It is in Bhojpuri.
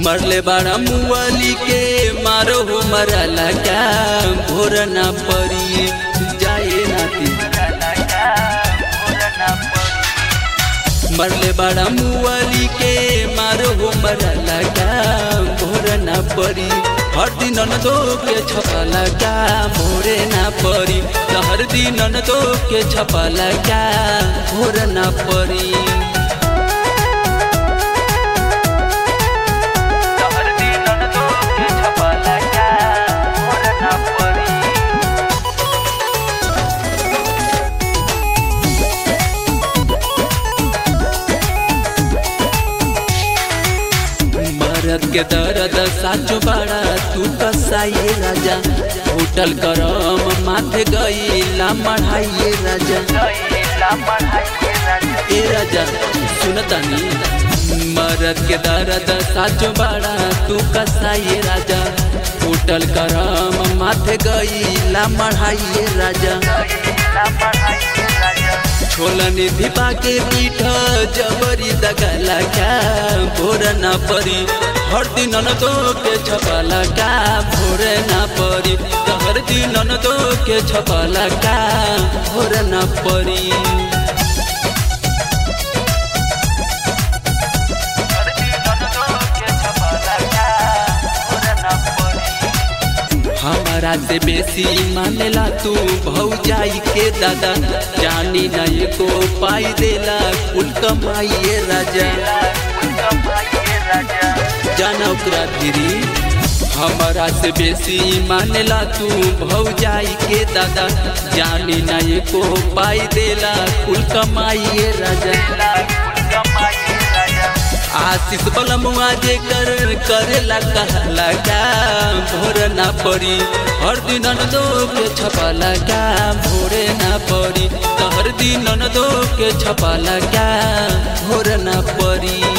मरले बाड़ा मुआली के मारो हो मरला क्या भोर ना परी जाए नाती मरले बाड़ा मुआली के मारो हो मरला क्या भोर ना परी हर दिन दो के छपला क्या भोरे ना परी हर दिन दो के छपला क्या भोर ना परी मरद के दर्द साचो बड़ा तू कसाइए राजा होटल करम माथे गईला मढ़ाइए राजा ए राजा सुनतानी मरद के दर्द साचो बड़ा तू कसाइए राजा होटल करम माथे गईला मढ़ाइए राजा छोला निधि पाके पीठ जबरी दगला क्या भोर ना परी हर दिन न दो के छपला का भोर ना परी हर दिन न दो के छपला का भोर ना परी हमारा से बेसी मानेला तू भौजाई के दादा जानी नहीं को पाई देला कुल कमाइए राजा जाना ओकरा धीरी हमारा से बेसी मानेला तू भौजाई के दादा जानी नहीं को पाई देला कुल कमाइए राजा आशीष बलमुआ जे कर करेला कहला का भोर ना पड़ी हर दिन दो के छपाला का भोरे ना पड़ी हर दिन दो के छपाला का भोर ना पड़ी